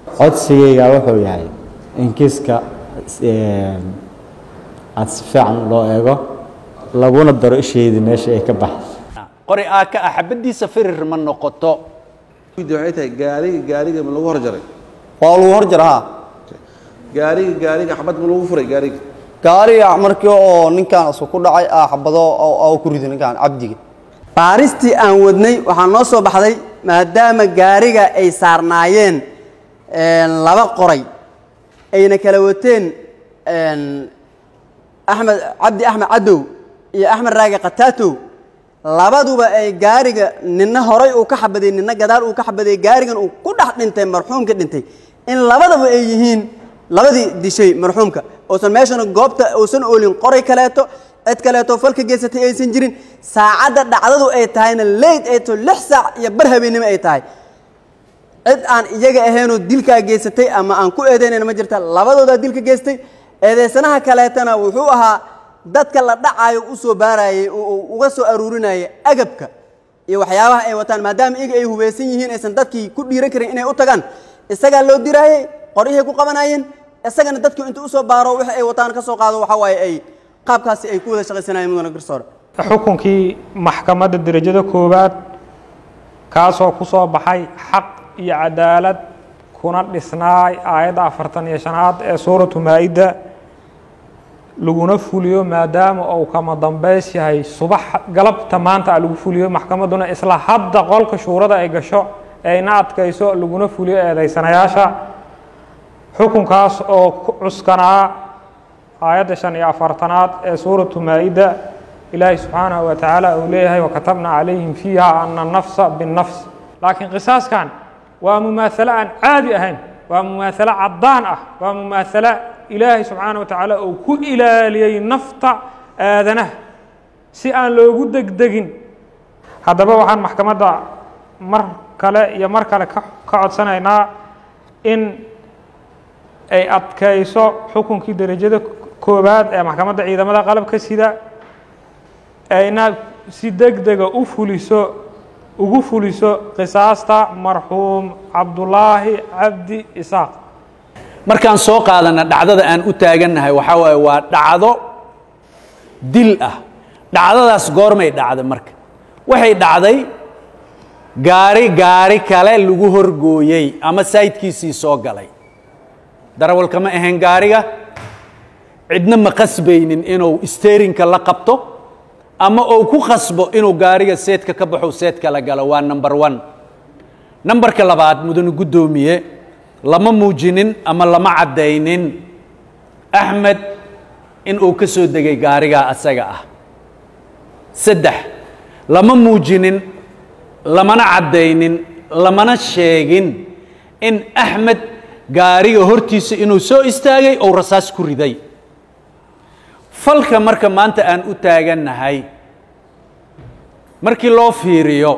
codsigayga wuxuu yahay in kiiska aada si fiican loo eego laguna daro isheedii meesha ay ka baxday qori aa ka ah xabadiisa firir ma noqoto waxay tahay gaariga gaariga ma lagu horjaray waa lagu hor jara ha gaariga gaariga xabad ma lagu furay gaariga gaariga markii oo ninkaan isku ku dhacay aa xabado oo ku riday ninkaan cabdiga baaristii aan wadnay waxaa noo soo baxday maadaama gaariga ay saarnaayeen laba qoray ayna kala wateen axmed cabdi axmed cadow iyo axmed raage khataatow labaduba ay gaariga nina horay uu ka xabaday nina gadaal uu ka xabaday gaarigan uu ku dhex dhintay marxuumka dhintay in labadaba ay yihiin labadii dishay marxuumka uusan meeshana goobta uusan oolin qoray kaleeto cid kaleeto falka geysatay aysan jirin saacadda dhacdadu ay tahayna leyd ay to lix saac iyo bar habeennimo ay tahay cid aan iyaga ahaynoo dilkaa geysatay ama aan ku eedeynayna ma jirta labadoodaa dilka geystay eedeysanaha kaleetana wuxuu ahaa dadka la dhacaayo u soo baarayey oo uga soo aruurinaya agabka iyo waxyaabaha ay wataan maadaama iyaga ay hubeysan yihiin aysan dadkii ku dhiiran karin inay u tagaan isagaa loo diraayey qoryahay ku qabanayeen isagana dadku intuu usoo baaro wixii ay wataan ka soo qaado waxa waaye ay qaabkaasi ay ku wada shaqaysanayeen mudana garsoore xukunkii maxkamadda derajada koowaad kaasoo ku soo baxay xaq iyo cadaalad kuna dhisnaay aayadda afartan iyo shanaad ee suuratu maa-ida laguna fuliyo maadaama uu kama dambays yahay subax galabta maanta a lagu fuliyo maxkamadduna isla hadda qolka shuurada ay gasho ayna adkayso laguna fuliyo eedaysanayaasha xukunkaas oo ku cuskanaa aayadda shan iyo afartanaad ee suuratu maa-ida ilaahay subxaanahu wa tacaala uu leeyahay wakatabna calayhim fiiha ana nafsa binnafs laakiin qisaaskan waa mumaasalo aan caadi ahayn waa mumaasalo caddaan ah waa mumaasalo ilaahay subxaana wa tacaala uu ku ilaaliyey nafta aadanaha si aan loogu degdegin haddaba waxaan maxkamadda mar kale iyo mar kale ka ka codsanaynaa in ay adkayso xukunkii derajada koowaad ee maxkamadda ciidamada qalabka sida ayna si deg dega u fuliso ugu fuliso qisaasta marxuum cabdulaahi cabdi isaaq markaan soo qaadana dhacdada aan u taagannahay waxaa waaye waa dhacdo dil ah dhacdadaas goormay dhacday marka waxay dhacday gaari gaari kale lagu horgooyey ama saydkiisii soo galay darawalka ma ahayn gaariga cidna ma qasbaynin inuu steerinka la qabto ama uu ku khasbo inuu gaariga seedka ka baxo seedka la galo waa number one nambarka labaad mudane guddoomiye lama muujinin ama lama caddaynin axmed in uu ka soo degay gaarigaa asaga ah saddex lama muujinin lamana caddaynin lamana sheegin in axmed gaariga hortiisa inuu soo istaagay ou rasaas ku riday falka marka maanta aan u taagannahay markii loo fiiriyo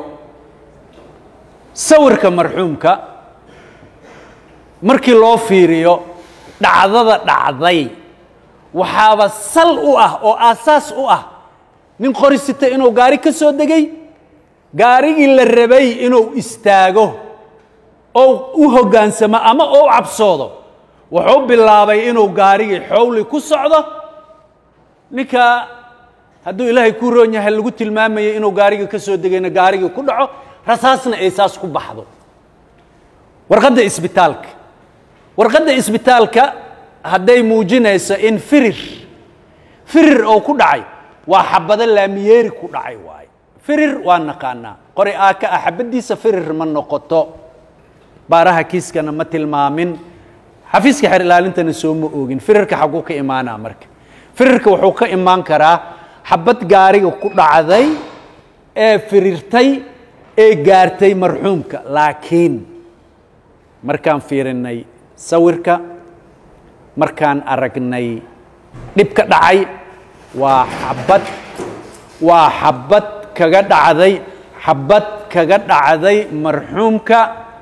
sawirka marxuumka markii loo fiiriyo dhacdada dhacday waxaaba sal u ah oo aasaas u ah nin qori sita inuu gaari ka soo degay gaarigii la rabay inuu istaago oo u hoggaansamo ama oo cabsoodo wuxuu bilaabay inuu gaarigii xowli ku socdo ninka hadduu ilaahay ku roon yahay lagu tilmaamayay inuu gaarigii ka soo degayna gaarigii ku dhaco rasaasna ay saas ku baxdo warqadda isbitaalka warqadda isbitaalka hadday muujinayso in firir firir oo ku dhacay waa xabado laamiyeeri ku dhacay waaye firir waa naqaanaa qori aaka ah xabaddiisa firir ma noqoto baaraha kiiskana ma tilmaamin xafiiska xer ilaalintana soo ma oogin firirka xaguu ka imaanaa marka firirka wuxuu ka imaan karaa xabad gaariga ku dhacday ee firirtay ee gaartay marxuumka laakiin markaan fiirinnay sawirka markaan aragnay dhibka dhacay waa xabad waa xabad kaga dhacday xabad kaga dhacday marxuumka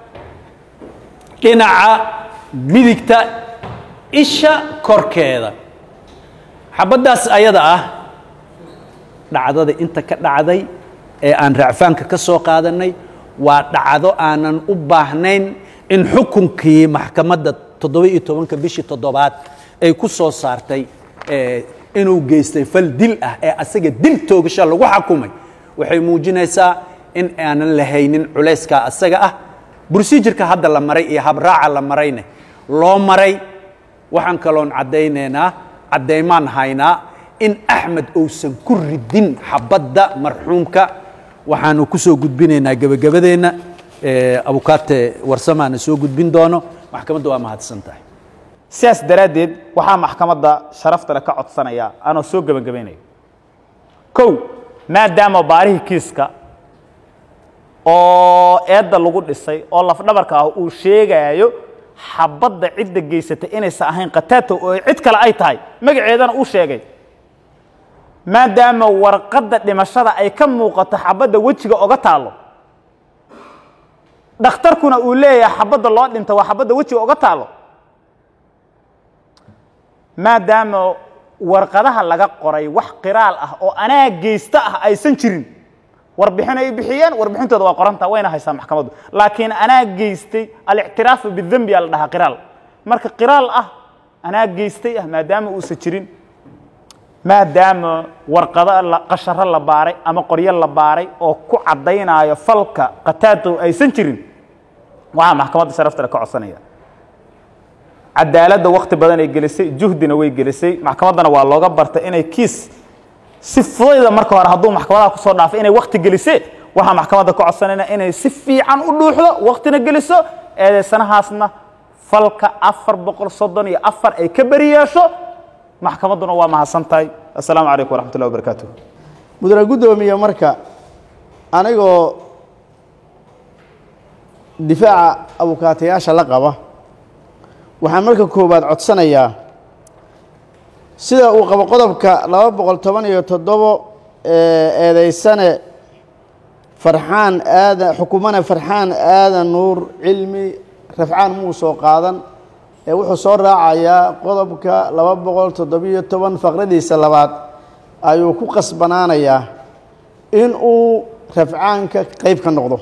dhinaca midigta isha korkeeda xabaddaas ayada ah dhacdada inta ka dhacday ee aan racfaanka ka soo qaadannay waa dhacdo aanan u baahnayn in xukunkii maxkamadda toddoba iyo tobanka bishii toddobaad ay ku soo saartay eh, inuu geystay fal dil ah ee asaga dil toogasha lagu xakumay waxay muujinaysaa in aanan lahaynin culayskaa asaga ah procedureka hadda la maray iyo habraaca la marayne loo maray waxaan kaloon caddaynaynaa caddaymaan haynaa in axmed uusan ku ridin xabadda marxuumka waxaanu ku soo gudbinaynaa gebagabadeenna eh, abukaate warsamaana soo gudbin doono maxkamadda waa mahadsan tahay sidaas daraaddeed waxaa maxkamadda sharaftale ka codsanaya anoo soo gebagabaynayo kow maadaama baarihii kiiska oo eedda lagu dhisay oo lafdhabarka ah uu sheegaayo xabadda cidda geysatay inaysan ahayn kataato oo cid kale ay tahay magaceedana uu sheegay maadaama warqadda dhimashada ay ka muuqato xabadda wejiga oga taalo dhakhtarkuna uu leeyahay xabadda loo dhinta waa xabadda wejiga oga taalo maadaama warqadaha laga qoray wax qiraal ah oo anaa geysta ah aysan jirin warbixin ay bixiyeen warbixintooda waa qoranta wayna haysaa maxkamaddu laakiin anaa geystay alictiraafu bidembi aa la dhahaa qiraal marka qiraal ah anaa geystay ah maadaama uusan jirin maadaama warqado la- qasharo la baaray ama qoryo la baaray oo ku caddaynaayo falka qataado aysan jirin waxaa maxkamadda sharaftale ka codsanaya cadaaladda wakti badan ay gelisay juhdina way gelisay maxkamaddana waa looga bartay inay kiis si fudayda marka hore hadduu maxkamadaha kusoo dhaafay inay wakti gelisee waxaa maxkamadda ka codsanayna inay si fiican u dhuuxdo waktina geliso eedeysanahaasna falka afar boqol soddon iyo afar ay ka beri yeesho maxkamadduna waa mahadsan tahay assalaamu calaykum waraxmat ullahi wabarakaatuh mudane guddoomiye marka anigoo difaaca abukaatayaasha la qaba waxaan marka koowaad codsanayaa sida uu qabo qodobka laba boqol toban iyo toddobo ee eedeysane farxaan aadan xukumane farxaan aadan nuur cilmi rafcaan muu soo qaadan ee wuxuu soo raacayaa qodobka laba boqol toddobiyo toban faqradiisa labaad ayuu ku qasbanaanayaa in uu rafcaanka qayb ka noqdo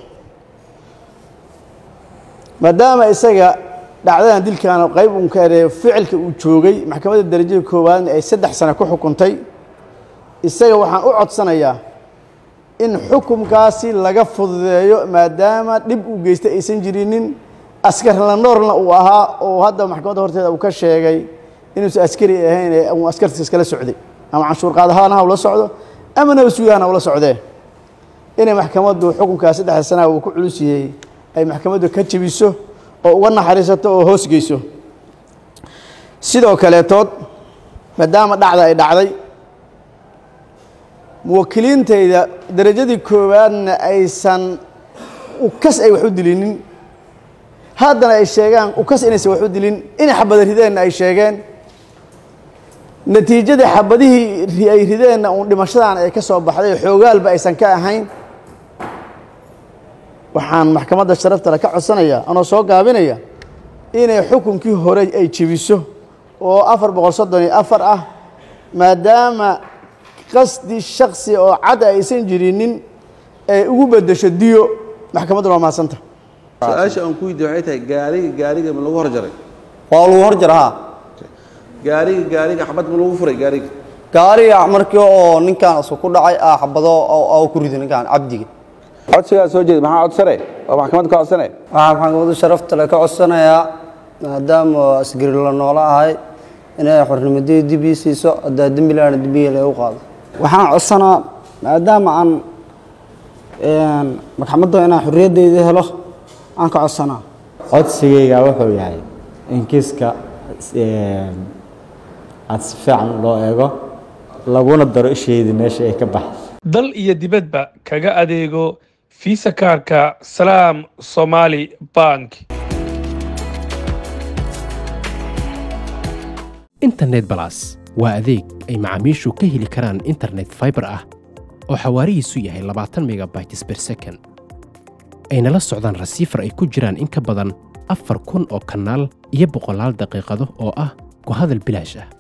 maadaama isaga dhacdadan dilkan qayb uun ka ereeyo ficilka uu joogay maxkamadda darajada koowaadna ay saddex sano ku xukuntay isaga waxaan u codsanayaa in xukumkaasi laga fududeeyo maadaama dhib uu geystay aysan jirinin askar landoorna uu ahaa oo hadda maxkamadda horteeda uu ka sheegay inuusan askari ahayn ee uu askartiis iskala socday ama canshuur qaadahaan ha ula socdo ama nabasugahan ha ula socdee inay maxkamaddu xukunkaas saddexda sanaha uu ku culus yahay ay maxkamaddu ka jebiso oo uga naxariisato oo hoos geyso sidoo kaleetood maadaama dhacda ay dhacday muwakiliintayda darajadii koowaadna aysan ukas ay wax u dilinin haddana ay sheegaan ukas inaysan wax u dilin inay xabada rideenna ay sheegeen natiijadii xabadihii ri- ay rideenna uun dhimashadan ay ka soo baxday xoogaalba aysan ka ahayn waxaan maxkamadda sharaftale ka codsanayaa anoo soo gaabinaya inay xukunkii hore ay jebiso oo afar boqol soddon iyo afar ah maadaama qasdi shaksi oo cad aysan jirinin ay ugu beddesho diyo maxkamadduna waa mahadsanta su-aasha aan ku weydiiye waxay tahay gaariga gaariga ma lagu hor jaray waa lagu hor jara ha gaariga gaariga xabad ma lagu furay gaariga gaariga markii oo ninkan isu ku dhacay ah xabado oo ku rido ninkan cabdiga codsigaa soo jeeda maxaa codsane oo maxkamadda ka codsane waxaa maxkamaddu sharafta le ka codsanayaa maadaama asgari la noola ahay inay xornimadii dib ii siiso haddaa dembi laana dembiga lagu qaado waxaan codsanaa maadaama aan maxkamadda inaan xorriyaddayda helo aan ka codsanaa codsigayga wuxuu yahay in kiiska aad si fiican loo eego laguna daro isheedii meesha ay ka baxday dal iyo dibadba kaga adeego fiisa kaarka salaam somaali bank internet balas waa adeeg ay macaamiishu ka heli karaan internet fiber ah oo xawaarihiisu yahay labaatan megabytes per second ayna la socdaan rasiifar ay ku jiraan in ka badan afar kun oo kanaal iyo boqolaal daqiiqado oo ah ku hadal bilaash ah